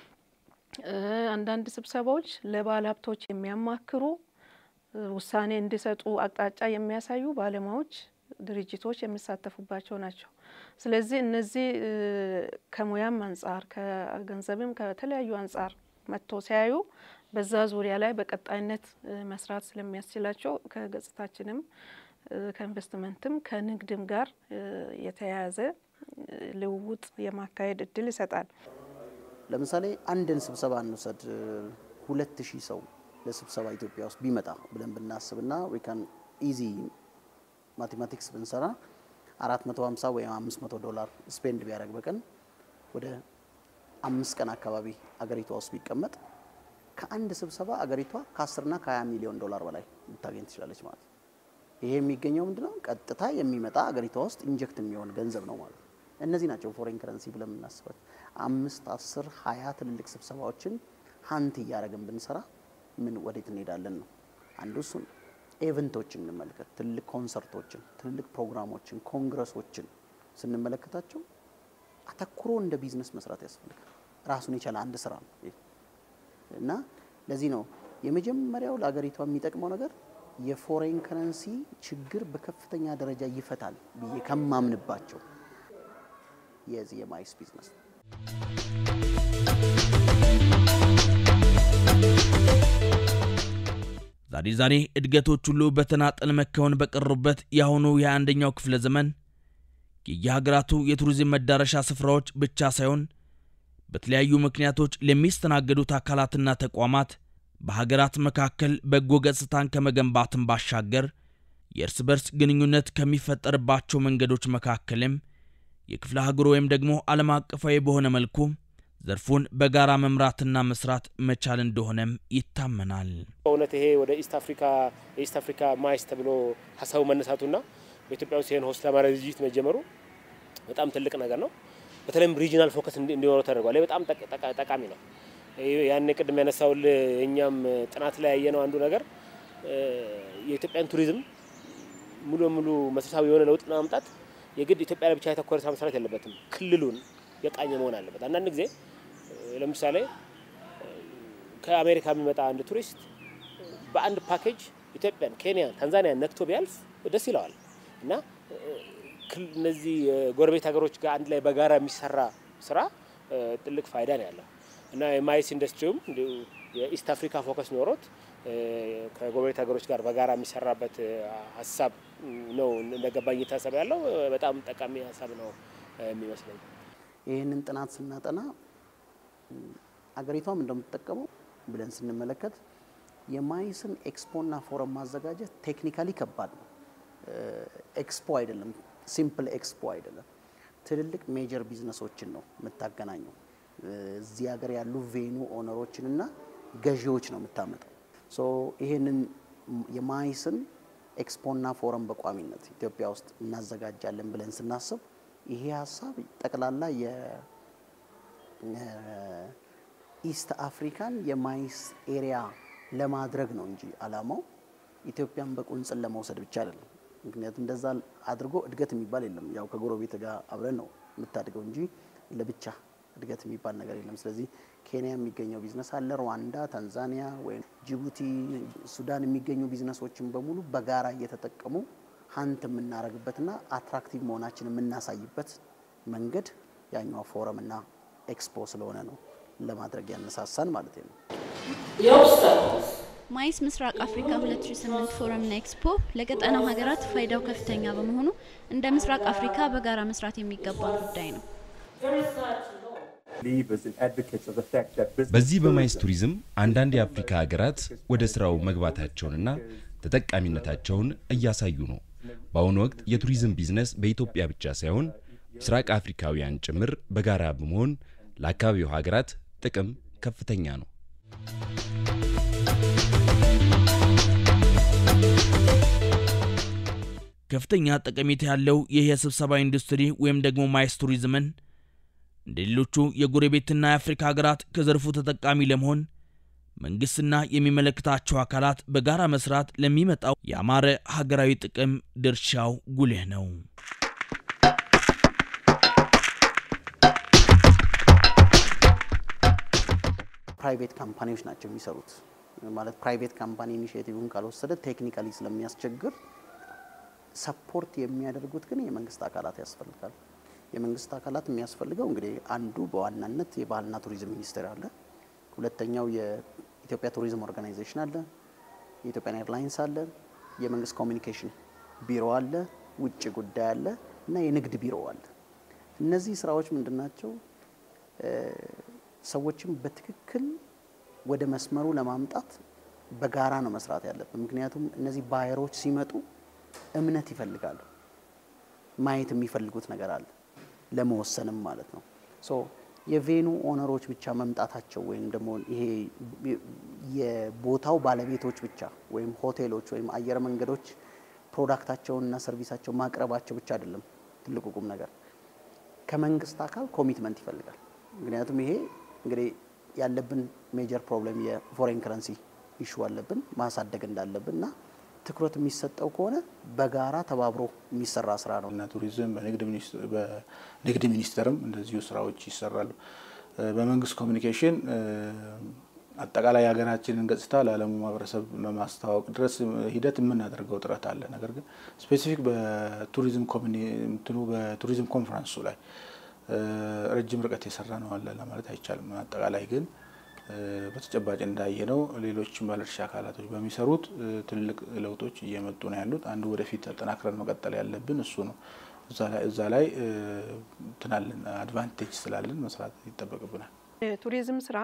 [SPEAKER 4] አንዳንድ ስብሰባዎች ለባለሀብቶች የሚያማክሩ ውሳኔ እንዲሰጡ አቅጣጫ የሚያሳዩ ባለሙያዎች ድርጅቶች የሚሳተፉባቸው ናቸው። ስለዚህ እነዚህ ከሙያም አንጻር ከገንዘብም ከተለያዩ አንጻር መጥቶ ሲያዩ በዛ ዙሪያ ላይ በቀጣይነት መስራት ስለሚያስችላቸው ከገጽታችንም ከኢንቨስትመንትም ከንግድም ጋር የተያያዘ ልውውጥ የማካሄድ እድል ይሰጣል።
[SPEAKER 3] ለምሳሌ አንድን ስብሰባ እንውሰድ። ሁለት ሺህ ሰው ለስብሰባ ኢትዮጵያ ውስጥ ቢመጣ ብለን ብናስብና ዊካን ኢዚ ማቴማቲክስ ብንሰራ 450 ወይም 500 ዶላር ስፔንድ ቢያደርግ በቀን ወደ አምስት ቀን አካባቢ አገሪቷ ውስጥ ቢቀመጥ ከአንድ ስብሰባ አገሪቷ ከ10ና ከ20 ሚሊዮን ዶላር በላይ ልታገኝ ትችላለች ማለት ነው። ይሄ የሚገኘው ምንድነው? ቀጥታ የሚመጣ አገሪቷ ውስጥ ኢንጀክት የሚሆን ገንዘብ ነው ማለት ነው። እነዚህ ናቸው ፎሬን ከረንሲ ብለን የምናስበት። አምስት አስር ሀያ ትልልቅ ስብሰባዎችን ሀንት እያደረግን ብንሰራ ምን ወዴት እንሄዳለን ነው አንዱ እሱ ነው። ኤቨንቶችን እንመልከት። ትልልቅ ኮንሰርቶችን፣ ትልልቅ ፕሮግራሞችን፣ ኮንግረሶችን ስንመለከታቸው አተኩሮ እንደ ቢዝነስ መስራት ያስፈልጋል። ራሱን የቻለ አንድ ስራ ነው እና ለዚህ ነው የመጀመሪያው ለሀገሪቷ የሚጠቅመው ነገር የፎሬን ከረንሲ ችግር በከፍተኛ ደረጃ ይፈታል ብዬ ከማምንባቸው የዚህ የማይስ ቢዝነስ ነው።
[SPEAKER 7] ዛሬ ዛሬ እድገቶች ሁሉ በተናጠል መከወን በቀሩበት የአሁኑ የአንደኛው ክፍለ ዘመን የየሀገራቱ የቱሪዝም መዳረሻ ስፍራዎች ብቻ ሳይሆን በተለያዩ ምክንያቶች ለሚስተናገዱት አካላትና ተቋማት በሀገራት መካከል በጎ ገጽታን ከመገንባትም ባሻገር የእርስ በርስ ግንኙነት ከሚፈጠርባቸው መንገዶች መካከልም የክፍለ ሀገሩ ወይም ደግሞ ዓለም አቀፋዊ በሆነ መልኩ ዘርፉን በጋራ መምራትና መስራት መቻል እንደሆነም ይታመናል።
[SPEAKER 6] በእውነት ይሄ ወደ ኢስት አፍሪካ የኢስት አፍሪካ ማይስ ተብሎ ሀሳቡ መነሳቱና በኢትዮጵያ ውስጥ ይህን ሆስት ለማድረግ ዝግጅት መጀመሩ በጣም ትልቅ ነገር ነው። በተለይም ሪጂናል ፎከስ እንዲኖረው ተደርጓል። በጣም ጠቃሚ ነው። ያን ቅድም ያነሳውል እኛም ጥናት ላይ ያየነው አንዱ ነገር የኢትዮጵያን ቱሪዝም ሙሉ በሙሉ መሰረታዊ የሆነ ለውጥ ለማምጣት የግድ ኢትዮጵያ ላይ ብቻ የተኮረ ስራ መስራት የለበትም። ክልሉን የቃኘ መሆን አለበት። አንዳንድ ጊዜ ለምሳሌ ከአሜሪካ የሚመጣ አንድ ቱሪስት በአንድ ፓኬጅ ኢትዮጵያን፣ ኬንያን፣ ታንዛኒያን ነክቶ ቢያልፍ ደስ ይለዋል እና እነዚህ ጎረቤት ሀገሮች ጋር አንድ ላይ በጋራ የሚሰራ ስራ ትልቅ ፋይዳ ነው ያለው እና የማይስ ኢንዱስትሪውም የኢስት አፍሪካ ፎከስ ኖሮት ከጎረቤት ሀገሮች ጋር በጋራ የሚሰራበት ሀሳብ ነው እንደገባኝ እየታሰበ ያለው በጣም ጠቃሚ ሀሳብ ነው የሚመስለኝ።
[SPEAKER 3] ይህንን ጥናት ስናጠና አገሪቷም እንደምትጠቀመው ብለን ስንመለከት የማይስን ኤክስፖና ፎረም ማዘጋጀት ቴክኒካሊ ከባድ ነው። ኤክስፖ አይደለም፣ ሲምፕል ኤክስፖ አይደለም። ትልልቅ ሜጀር ቢዝነሶችን ነው የምታገናኘው። እዚህ ሀገር ያሉ ቬኑ ኦነሮችን እና ገዢዎች ነው የምታመጣው። ሶ ይሄንን የማይስን ኤክስፖና ፎረም በቋሚነት ኢትዮጵያ ውስጥ እናዘጋጃለን ብለን ስናስብ ይሄ ሀሳብ ጠቅላላ የኢስት አፍሪካን የማይስ ኤሪያ ለማድረግ ነው እንጂ አላማው ኢትዮጵያን በቁንጽል ለመውሰድ ብቻ አይደለም። ምክንያቱም እንደዛ አድርጎ እድገት የሚባል የለም። ያው ከጎረቤት ጋር አብረን ነው የምታድገው እንጂ ለብቻ እድገት የሚባል ነገር የለም። ስለዚህ ኬንያ የሚገኘው ቢዝነስ አለ፣ ሩዋንዳ፣ ታንዛኒያ ወይም ጅቡቲ፣ ሱዳን የሚገኙ ቢዝነሶችን በሙሉ በጋራ እየተጠቀሙ ሀንት የምናደርግበትና አትራክቲቭ መሆናችን የምናሳይበት መንገድ ያኛው ፎረም እና ኤክስፖ ስለሆነ ነው ለማድረግ ያነሳሳን ማለት ነው።
[SPEAKER 12] ማይስ ምስራቅ አፍሪካ 2008 ፎረምና ኤክስፖ ለቀጠናው ሀገራት ፋይዳው ከፍተኛ በመሆኑ እንደ ምስራቅ አፍሪካ በጋራ መስራት የሚገባ ጉዳይ ነው።
[SPEAKER 13] በዚህ በማይስ ቱሪዝም አንዳንድ የአፍሪካ ሀገራት ወደ ስራው መግባታቸውንና ተጠቃሚነታቸውን እያሳዩ ነው። በአሁኑ ወቅት የቱሪዝም ቢዝነስ በኢትዮጵያ ብቻ ሳይሆን ምስራቅ አፍሪካውያን ጭምር በጋራ በመሆን ለአካባቢው ሀገራት ጥቅም ከፍተኛ ነው።
[SPEAKER 7] ከፍተኛ ጠቀሜታ ያለው ይህ የስብሰባ ኢንዱስትሪ ወይም ደግሞ ማይስ ቱሪዝምን እንደ ሌሎቹ የጎረቤትና የአፍሪካ ሀገራት ከዘርፉ ተጠቃሚ ለመሆን መንግስትና የሚመለከታቸው አካላት በጋራ መስራት ለሚመጣው የአማረ ሀገራዊ ጥቅም ድርሻው ጉልህ ነው።
[SPEAKER 3] ፕራይቬት ካምፓኒዎች ናቸው የሚሰሩት። ማለት ፕራይቬት ካምፓኒ ኢኒሽቲቭን ካልወሰደ ቴክኒካሊ ስለሚያስቸግር ሰፖርት የሚያደርጉት ግን የመንግስት አካላት ያስፈልጋል። የመንግስት አካላት የሚያስፈልገው እንግዲህ አንዱ በዋናነት የባህልና ቱሪዝም ሚኒስቴር አለ። ሁለተኛው የኢትዮጵያ ቱሪዝም ኦርጋናይዜሽን አለ፣ የኢትዮጵያን ኤርላይንስ አለ፣ የመንግስት ኮሚኒኬሽን ቢሮ አለ፣ ውጭ ጉዳይ አለ እና የንግድ ቢሮ አለ። እነዚህ ስራዎች ምንድን ናቸው? ሰዎችን በትክክል ወደ መስመሩ ለማምጣት በጋራ ነው መስራት ያለብን። ምክንያቱም እነዚህ ባየሮች ሲመጡ እምነት ይፈልጋሉ። ማየት የሚፈልጉት ነገር አለ ለመወሰንም ማለት ነው። ሶ የቬኑ ኦነሮች ብቻ መምጣታቸው ወይም ደግሞ ይሄ የቦታው ባለቤቶች ብቻ ወይም ሆቴሎች ወይም አየር መንገዶች ፕሮዳክታቸውንና ሰርቪሳቸው ማቅረባቸው ብቻ አይደለም ትልቁ ቁም ነገር። ከመንግስት አካል ኮሚትመንት ይፈልጋል። ምክንያቱም ይሄ እንግዲህ ያለብን ሜጀር ፕሮብሌም የፎሬን ከረንሲ ኢሹ አለብን ማሳደግ እንዳለብን እና ትኩረት የሚሰጠው ከሆነ በጋራ ተባብሮ የሚሰራ ስራ ነው
[SPEAKER 8] እና ቱሪዝም በንግድ ሚኒስቴርም እንደዚሁ ስራዎች ይሰራሉ። በመንግስት ኮሚኒኬሽን አጠቃላይ የሀገራችንን ገጽታ ለዓለሙ ማህበረሰብ ለማስተዋወቅ ድረስ ሂደት የምናደርገው ጥረት አለ። ነገር ግን ስፔሲፊክ በቱሪዝም እንትኑ በቱሪዝም ኮንፈረንሱ ላይ ረጅም ርቀት የሰራ ነው አለ ለማለት አይቻልም። አጠቃላይ ግን በተጨባጭ እንዳየ ነው ሌሎች ባለድርሻ አካላቶች በሚሰሩት ትልቅ ለውጦች እየመጡ ነው ያሉት። አንዱ ወደፊት ተጠናክረን መቀጠል ያለብን እሱ ነው። እዛ ላይ ትናለን አድቫንቴጅ ስላለን መስራት ይጠበቅብናል።
[SPEAKER 4] የቱሪዝም ስራ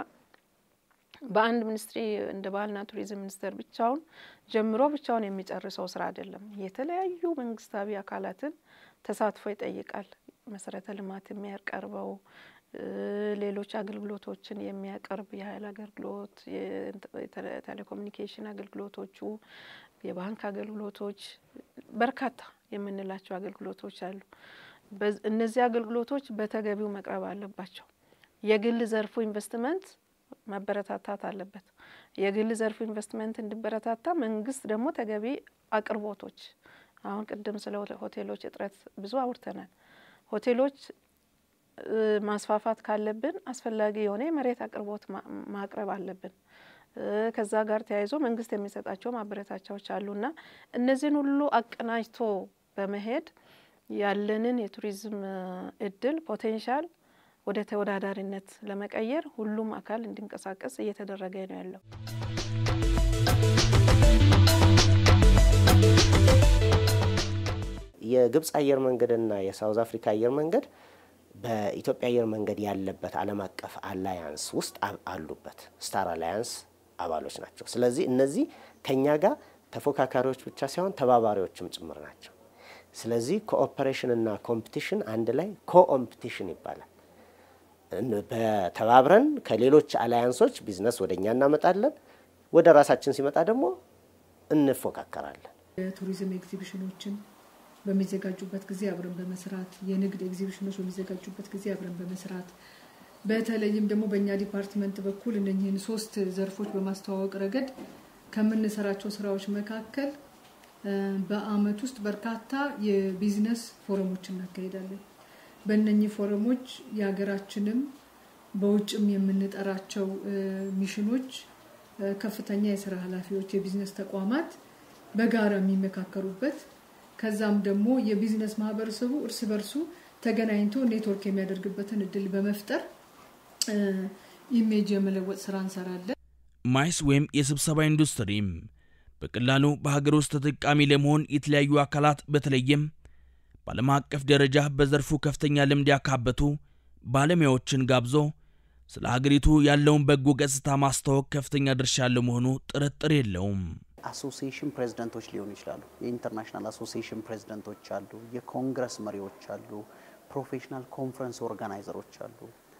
[SPEAKER 4] በአንድ ሚኒስትሪ እንደ ባህልና ቱሪዝም ሚኒስቴር ብቻውን ጀምሮ ብቻውን የሚጨርሰው ስራ አይደለም። የተለያዩ መንግስታዊ አካላትን ተሳትፎ ይጠይቃል። መሰረተ ልማት የሚያቀርበው ሌሎች አገልግሎቶችን የሚያቀርብ የኃይል አገልግሎት፣ የቴሌኮሙኒኬሽን አገልግሎቶቹ፣ የባንክ አገልግሎቶች፣ በርካታ የምንላቸው አገልግሎቶች አሉ። እነዚህ አገልግሎቶች በተገቢው መቅረብ አለባቸው። የግል ዘርፉ ኢንቨስትመንት መበረታታት አለበት። የግል ዘርፉ ኢንቨስትመንት እንዲበረታታ መንግስት ደግሞ ተገቢ አቅርቦቶች አሁን ቅድም ስለ ሆቴሎች እጥረት ብዙ አውርተናል። ሆቴሎች ማስፋፋት ካለብን አስፈላጊ የሆነ የመሬት አቅርቦት ማቅረብ አለብን። ከዛ ጋር ተያይዞ መንግስት የሚሰጣቸው ማበረታቻዎች አሉና እነዚህን ሁሉ አቀናጅቶ በመሄድ ያለንን የቱሪዝም እድል ፖቴንሻል ወደ ተወዳዳሪነት ለመቀየር ሁሉም አካል እንዲንቀሳቀስ እየተደረገ ነው ያለው።
[SPEAKER 2] የግብፅ አየር መንገድና የሳውዝ አፍሪካ አየር መንገድ በኢትዮጵያ አየር መንገድ ያለበት ዓለም አቀፍ አላያንስ ውስጥ አሉበት። ስታር አላያንስ አባሎች ናቸው። ስለዚህ እነዚህ ከኛ ጋር ተፎካካሪዎች ብቻ ሳይሆን ተባባሪዎችም ጭምር ናቸው። ስለዚህ ኮኦፐሬሽን እና ኮምፒቲሽን አንድ ላይ ኮኦምፒቲሽን ይባላል። በተባብረን ከሌሎች አላያንሶች ቢዝነስ ወደ እኛ እናመጣለን። ወደ ራሳችን ሲመጣ ደግሞ እንፎካከራለን።
[SPEAKER 10] የቱሪዝም ኤግዚቢሽኖችን በሚዘጋጁበት ጊዜ አብረን በመስራት የንግድ ኤግዚቢሽኖች በሚዘጋጁበት ጊዜ አብረን በመስራት በተለይም ደግሞ በእኛ ዲፓርትመንት በኩል እነኚህን ሶስት ዘርፎች በማስተዋወቅ ረገድ ከምንሰራቸው ስራዎች መካከል በአመት ውስጥ በርካታ የቢዝነስ ፎረሞች እናካሄዳለን። በእነኚህ ፎረሞች የሀገራችንም በውጭም የምንጠራቸው ሚሽኖች፣ ከፍተኛ የስራ ኃላፊዎች፣ የቢዝነስ ተቋማት በጋራ የሚመካከሩበት ከዛም ደግሞ የቢዝነስ ማህበረሰቡ እርስ በርሱ ተገናኝቶ ኔትወርክ የሚያደርግበትን እድል በመፍጠር ኢሜጅ የመለወጥ ስራ እንሰራለን።
[SPEAKER 7] ማይስ ወይም የስብሰባ ኢንዱስትሪም በቀላሉ በሀገር ውስጥ ተጠቃሚ ለመሆን የተለያዩ አካላት በተለይም በዓለም አቀፍ ደረጃ በዘርፉ ከፍተኛ ልምድ ያካበቱ ባለሙያዎችን ጋብዞ ስለ ሀገሪቱ ያለውን በጎ ገጽታ ማስተዋወቅ ከፍተኛ ድርሻ ያለው መሆኑ ጥርጥር የለውም።
[SPEAKER 3] አሶሲዬሽን ፕሬዚደንቶች ሊሆኑ ይችላሉ። የኢንተርናሽናል አሶሲዬሽን ፕሬዚደንቶች አሉ። የኮንግረስ መሪዎች አሉ። ፕሮፌሽናል ኮንፈረንስ ኦርጋናይዘሮች አሉ።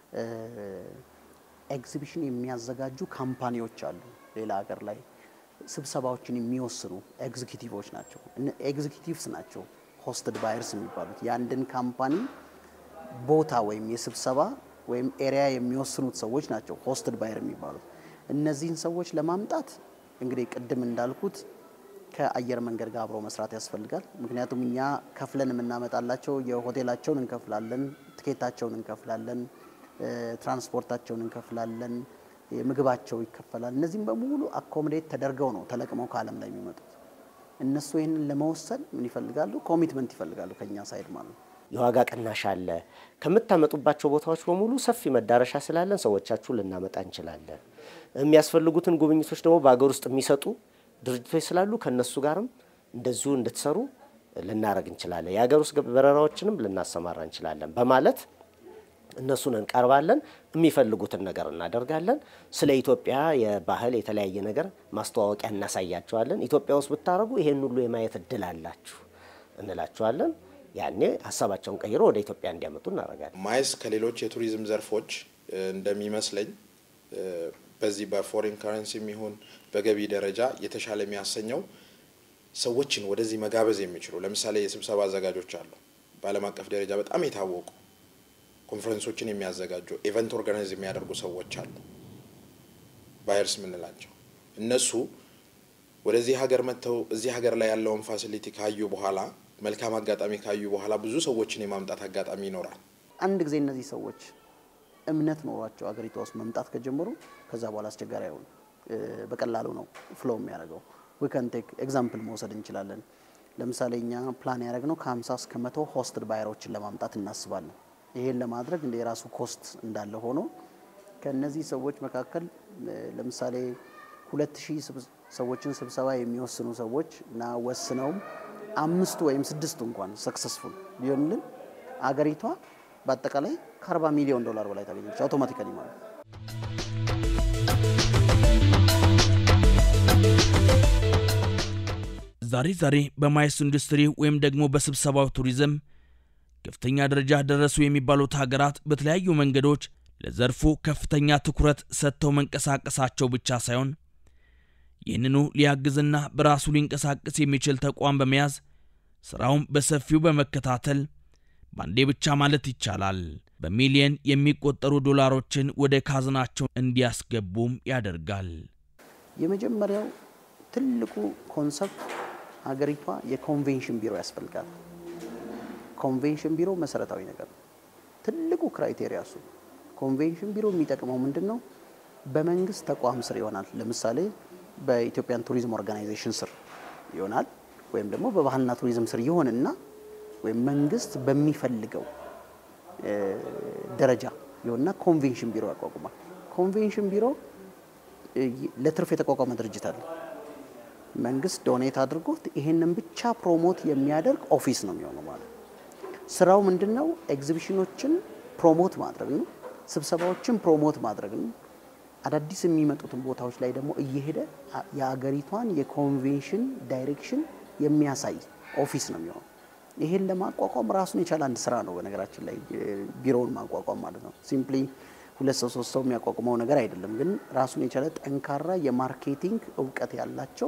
[SPEAKER 3] ኤግዚቢሽን የሚያዘጋጁ ካምፓኒዎች አሉ። ሌላ ሀገር ላይ ስብሰባዎችን የሚወስኑ ኤግዚኪቲቮች ናቸው። ኤግዚኪቲቭስ ናቸው ሆስትድ ባየርስ የሚባሉት የአንድን ካምፓኒ ቦታ ወይም የስብሰባ ወይም ኤሪያ የሚወስኑት ሰዎች ናቸው ሆስትድ ባየር የሚባሉት። እነዚህን ሰዎች ለማምጣት እንግዲህ ቅድም እንዳልኩት ከአየር መንገድ ጋር አብሮ መስራት ያስፈልጋል። ምክንያቱም እኛ ከፍለን የምናመጣላቸው የሆቴላቸውን እንከፍላለን፣ ትኬታቸውን እንከፍላለን፣ ትራንስፖርታቸውን እንከፍላለን፣ ምግባቸው ይከፈላል። እነዚህም በሙሉ አኮሞዴት ተደርገው ነው ተለቅመው ከዓለም ላይ የሚመጡት። እነሱ ይህንን ለመወሰን ምን ይፈልጋሉ? ኮሚትመንት ይፈልጋሉ ከኛ ሳይድ ማለት ነው።
[SPEAKER 2] የዋጋ ቅናሽ አለ። ከምታመጡባቸው ቦታዎች በሙሉ ሰፊ መዳረሻ ስላለን ሰዎቻችሁ ልናመጣ እንችላለን። የሚያስፈልጉትን ጉብኝቶች ደግሞ በሀገር ውስጥ የሚሰጡ ድርጅቶች ስላሉ ከነሱ ጋርም እንደዚሁ እንድትሰሩ ልናደረግ እንችላለን። የሀገር ውስጥ በረራዎችንም ልናሰማራ እንችላለን በማለት እነሱን እንቀርባለን። የሚፈልጉትን ነገር እናደርጋለን። ስለ ኢትዮጵያ የባህል የተለያየ ነገር ማስተዋወቂያ እናሳያቸዋለን። ኢትዮጵያ ውስጥ ብታደረጉ ይሄን ሁሉ የማየት እድል አላችሁ እንላቸዋለን። ያኔ ሀሳባቸውን ቀይሮ ወደ ኢትዮጵያ እንዲያመጡ እናደርጋለን።
[SPEAKER 11] ማይስ ከሌሎች የቱሪዝም ዘርፎች እንደሚመስለኝ በዚህ በፎሬን ከረንሲ የሚሆን በገቢ ደረጃ የተሻለ የሚያሰኘው ሰዎችን ወደዚህ መጋበዝ የሚችሉ ለምሳሌ የስብሰባ አዘጋጆች አሉ። በዓለም አቀፍ ደረጃ በጣም የታወቁ ኮንፈረንሶችን የሚያዘጋጁ ኢቨንት ኦርጋናይዝ የሚያደርጉ ሰዎች አሉ፣ ባየርስ የምንላቸው እነሱ ወደዚህ ሀገር መጥተው እዚህ ሀገር ላይ ያለውን ፋሲሊቲ ካዩ በኋላ መልካም አጋጣሚ ካዩ በኋላ ብዙ ሰዎችን የማምጣት አጋጣሚ ይኖራል።
[SPEAKER 3] አንድ ጊዜ እነዚህ ሰዎች እምነት ኖሯቸው አገሪቷ ውስጥ መምጣት ከጀመሩ ከዛ በኋላ አስቸጋሪ አይሆኑ፣ በቀላሉ ነው ፍሎ የሚያደርገው። ዊከን ቴክ ኤግዛምፕል መውሰድ እንችላለን። ለምሳሌ እኛ ፕላን ያደረግነው ከ50 እስከ መቶ ሆስትድ ባየሮችን ለማምጣት እናስባለን። ይሄን ለማድረግ እንደ የራሱ ኮስት እንዳለ ሆኖ ከነዚህ ሰዎች መካከል ለምሳሌ ሁለት ሺህ ሰዎችን ስብሰባ የሚወስኑ ሰዎች እና ወስነውም አምስቱ ወይም ስድስቱ እንኳን ሰክሰስፉል ቢሆንልን አገሪቷ በአጠቃላይ ከ40 ሚሊዮን ዶላር በላይ ታገኘች አውቶማቲካሊ ማለት ነው።
[SPEAKER 7] ዛሬ ዛሬ በማይስ ኢንዱስትሪ ወይም ደግሞ በስብሰባው ቱሪዝም ከፍተኛ ደረጃ ደረሱ የሚባሉት ሀገራት በተለያዩ መንገዶች ለዘርፉ ከፍተኛ ትኩረት ሰጥተው መንቀሳቀሳቸው ብቻ ሳይሆን ይህንኑ ሊያግዝና በራሱ ሊንቀሳቀስ የሚችል ተቋም በመያዝ ሥራውን በሰፊው በመከታተል በአንዴ ብቻ ማለት ይቻላል በሚሊየን የሚቆጠሩ ዶላሮችን ወደ ካዝናቸው እንዲያስገቡም ያደርጋል።
[SPEAKER 3] የመጀመሪያው ትልቁ ኮንሰፕት ሀገሪቷ የኮንቬንሽን ቢሮ ያስፈልጋል። ኮንቬንሽን ቢሮ መሰረታዊ ነገር ነው። ትልቁ ክራይቴሪያ እሱ። ኮንቬንሽን ቢሮ የሚጠቅመው ምንድን ነው? በመንግስት ተቋም ስር ይሆናል። ለምሳሌ በኢትዮጵያን ቱሪዝም ኦርጋናይዜሽን ስር ይሆናል፣ ወይም ደግሞ በባህልና ቱሪዝም ስር ይሆንና ወይም መንግስት በሚፈልገው ደረጃ ይሆንና ኮንቬንሽን ቢሮ ያቋቁማል። ኮንቬንሽን ቢሮ ለትርፍ የተቋቋመ ድርጅት አለ። መንግስት ዶኔት አድርጎት ይሄንን ብቻ ፕሮሞት የሚያደርግ ኦፊስ ነው የሚሆነው ማለት ነው። ስራው ምንድን ነው? ኤግዚቢሽኖችን ፕሮሞት ማድረግ ነው። ስብሰባዎችን ፕሮሞት ማድረግ ነው። አዳዲስ የሚመጡትን ቦታዎች ላይ ደግሞ እየሄደ የአገሪቷን የኮንቬንሽን ዳይሬክሽን የሚያሳይ ኦፊስ ነው የሚሆነው። ይሄን ለማቋቋም ራሱን የቻለ አንድ ስራ ነው። በነገራችን ላይ ቢሮውን ማቋቋም ማለት ነው። ሲምፕሊ ሁለት ሰው ሶስት ሰው የሚያቋቁመው ነገር አይደለም። ግን ራሱን የቻለ ጠንካራ የማርኬቲንግ እውቀት ያላቸው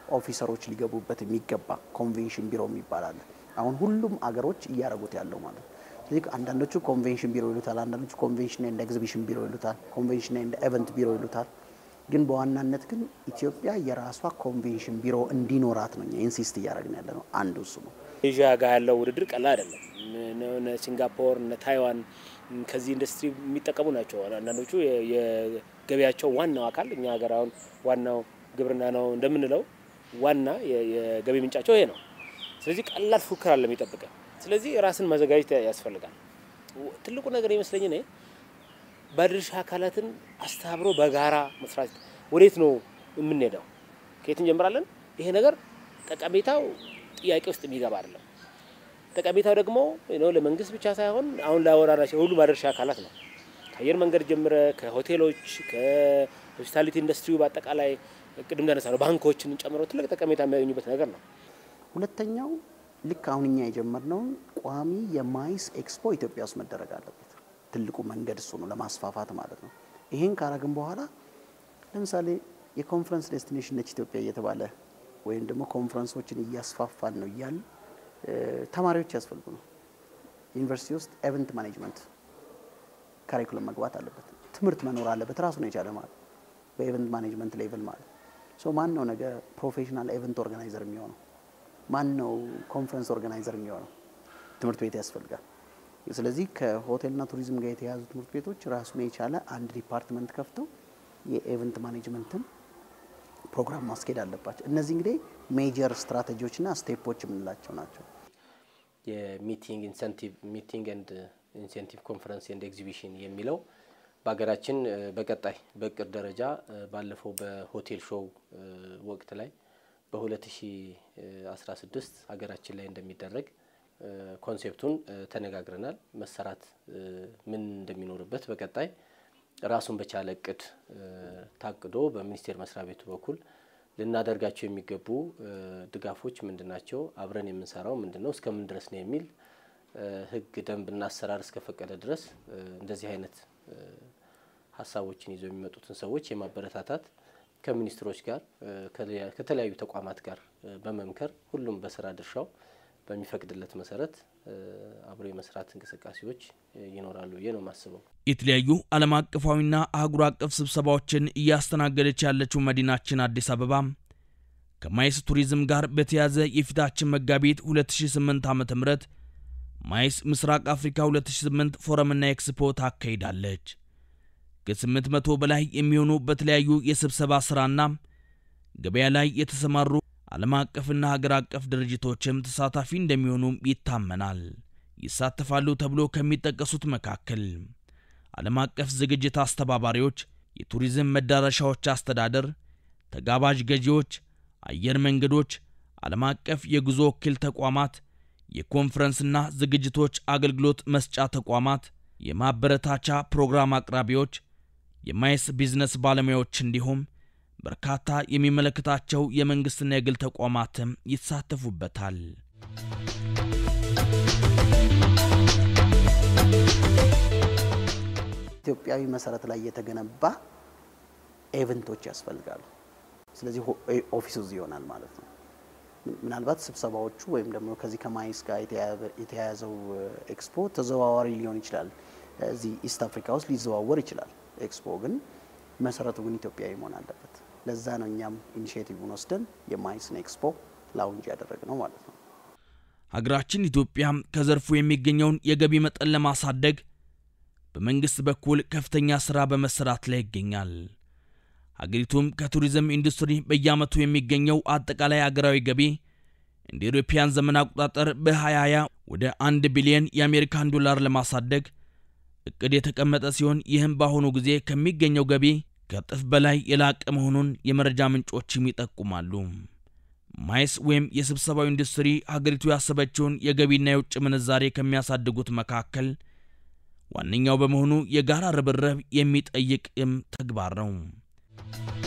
[SPEAKER 3] ኦፊሰሮች ሊገቡበት የሚገባ ኮንቬንሽን ቢሮ የሚባል አለ። አሁን ሁሉም አገሮች እያደረጉት ያለው ማለት ነው። ስለዚህ አንዳንዶቹ ኮንቬንሽን ቢሮ ይሉታል፣ አንዳንዶቹ ኮንቬንሽን ኤንድ ኤግዚቢሽን ቢሮ ይሉታል፣ ኮንቬንሽን ኤንድ ኤቨንት ቢሮ ይሉታል። ግን በዋናነት ግን ኢትዮጵያ የራሷ ኮንቬንሽን ቢሮ እንዲኖራት ነው እኛ ኢንሲስት እያደረግን ያለ ነው። አንዱ እሱ ነው።
[SPEAKER 6] ኤዥያ ጋር ያለው ውድድር ቀላል አይደለም። እነ ሲንጋፖር እነ ታይዋን ከዚህ ኢንዱስትሪ የሚጠቀሙ ናቸው። አንዳንዶቹ የገበያቸው ዋናው አካል እኛ ሀገር አሁን ዋናው ግብርና ነው እንደምንለው ዋና የገቢ ምንጫቸው ይሄ ነው። ስለዚህ ቀላል ፉክክር አለ የሚጠብቀ። ስለዚህ ራስን ማዘጋጀት ያስፈልጋል። ትልቁ ነገር ይመስለኝ እኔ ባለድርሻ አካላትን አስተባብሮ በጋራ መስራት። ወዴት ነው የምንሄደው? ከየት እንጀምራለን? ይሄ ነገር ጠቀሜታው ጥያቄ ውስጥ የሚገባ አይደለም። ጠቀሜታው ደግሞ ለመንግስት ብቻ ሳይሆን አሁን ላወራናቸው ሁሉ ባለድርሻ አካላት ነው። ከአየር መንገድ ጀምረ ከሆቴሎች፣ ከሆስፒታሊቲ ኢንዱስትሪው በአጠቃላይ ቅድም እንዳነሳ ነው ባንኮችን ጨምሮ ትልቅ ጠቀሜታ የሚያገኙበት ነገር ነው።
[SPEAKER 3] ሁለተኛው ልክ አሁን እኛ የጀመርነውን ቋሚ የማይስ ኤክስፖ ኢትዮጵያ ውስጥ መደረግ አለበት። ትልቁ መንገድ እሱ ነው፣ ለማስፋፋት ማለት ነው። ይሄን ካረግን በኋላ ለምሳሌ የኮንፈረንስ ዴስቲኔሽን ነች ኢትዮጵያ እየተባለ ወይም ደግሞ ኮንፈረንሶችን እያስፋፋን ነው እያል ተማሪዎች ያስፈልጉ ነው። ዩኒቨርሲቲ ውስጥ ኤቨንት ማኔጅመንት ካሪኩለም መግባት አለበት። ትምህርት መኖር አለበት ራሱን የቻለ ማለት በኤቨንት ማኔጅመንት ሌቭል ማለት ሶ ማን ነው ነገ ፕሮፌሽናል ኤቨንት ኦርጋናይዘር የሚሆነው? ማን ነው ኮንፈረንስ ኦርጋናይዘር የሚሆነው? ትምህርት ቤት ያስፈልጋል። ስለዚህ ከሆቴልና ቱሪዝም ጋር የተያያዙ ትምህርት ቤቶች ራሱን የቻለ አንድ ዲፓርትመንት ከፍተው የኤቨንት ማኔጅመንትን ፕሮግራም ማስኬድ አለባቸው። እነዚህ እንግዲህ ሜጀር ስትራቴጂዎችና ስቴፖች የምንላቸው ናቸው።
[SPEAKER 6] የሚቲንግ ኢንሴንቲቭ ሚቲንግ ኤንድ ኢንሴንቲቭ ኮንፈረንስ ኤንድ ኤግዚቢሽን የሚለው በሀገራችን በቀጣይ በእቅድ ደረጃ ባለፈው በሆቴል ሾው ወቅት ላይ በ2016 ሀገራችን ላይ እንደሚደረግ ኮንሴፕቱን ተነጋግረናል። መሰራት ምን እንደሚኖርበት በቀጣይ ራሱን በቻለ እቅድ ታቅዶ በሚኒስቴር መስሪያ ቤቱ በኩል ልናደርጋቸው የሚገቡ ድጋፎች ምንድን ናቸው፣ አብረን የምንሰራው ምንድን ነው፣ እስከምን ድረስ ነው የሚል ሕግ ደንብና አሰራር እስከፈቀደ ድረስ እንደዚህ አይነት ሀሳቦችን ይዘው የሚመጡትን ሰዎች የማበረታታት ከሚኒስትሮች ጋር ከተለያዩ ተቋማት ጋር በመምከር ሁሉም በስራ ድርሻው በሚፈቅድለት መሰረት አብሮ የመስራት እንቅስቃሴዎች ይኖራሉ ብዬ ነው የማስበው።
[SPEAKER 7] የተለያዩ ዓለም አቀፋዊና አህጉር አቀፍ ስብሰባዎችን እያስተናገደች ያለችው መዲናችን አዲስ አበባ ከማይስ ቱሪዝም ጋር በተያያዘ የፊታችን መጋቢት 2008 ዓ ም ማይስ ምስራቅ አፍሪካ 2008 ፎረምና ኤክስፖ ታካሂዳለች። ከ800 በላይ የሚሆኑ በተለያዩ የስብሰባ ሥራና ገበያ ላይ የተሰማሩ ዓለም አቀፍና ሀገር አቀፍ ድርጅቶችም ተሳታፊ እንደሚሆኑም ይታመናል። ይሳተፋሉ ተብሎ ከሚጠቀሱት መካከል ዓለም አቀፍ ዝግጅት አስተባባሪዎች፣ የቱሪዝም መዳረሻዎች አስተዳደር፣ ተጋባዥ ገዢዎች፣ አየር መንገዶች፣ ዓለም አቀፍ የጉዞ ወኪል ተቋማት፣ የኮንፈረንስና ዝግጅቶች አገልግሎት መስጫ ተቋማት፣ የማበረታቻ ፕሮግራም አቅራቢዎች፣ የማይስ ቢዝነስ ባለሙያዎች እንዲሁም በርካታ የሚመለከታቸው የመንግሥትና የግል ተቋማትም ይሳተፉበታል።
[SPEAKER 3] ኢትዮጵያዊ መሰረት ላይ የተገነባ ኤቨንቶች ያስፈልጋሉ። ስለዚህ ኦፊሱ እዚህ ይሆናል ማለት ነው። ምናልባት ስብሰባዎቹ ወይም ደግሞ ከዚህ ከማይስ ጋር የተያያዘው ኤክስፖ ተዘዋዋሪ ሊሆን ይችላል። እዚህ ኢስት አፍሪካ ውስጥ ሊዘዋወር ይችላል። ኤክስፖ ግን መሰረቱ ግን ኢትዮጵያዊ መሆን አለበት። ለዛ ነው እኛም ኢኒሽቲቭን ወስደን የማይስን ኤክስፖ ላውንጅ ያደረግ ነው ማለት ነው።
[SPEAKER 7] ሀገራችን ኢትዮጵያ ከዘርፉ የሚገኘውን የገቢ መጠን ለማሳደግ በመንግሥት በኩል ከፍተኛ ሥራ በመሰራት ላይ ይገኛል። ሀገሪቱም ከቱሪዝም ኢንዱስትሪ በየዓመቱ የሚገኘው አጠቃላይ አገራዊ ገቢ እንደ ኢትዮጵያን ዘመን አቆጣጠር በ2020 ወደ አንድ ቢሊዮን የአሜሪካን ዶላር ለማሳደግ እቅድ የተቀመጠ ሲሆን ይህም በአሁኑ ጊዜ ከሚገኘው ገቢ ከእጥፍ በላይ የላቀ መሆኑን የመረጃ ምንጮችም ይጠቁማሉ። ማይስ ወይም የስብሰባው ኢንዱስትሪ ሀገሪቱ ያሰበችውን የገቢና የውጭ ምንዛሬ ከሚያሳድጉት መካከል ዋነኛው በመሆኑ የጋራ ርብርብ የሚጠይቅም ተግባር ነው።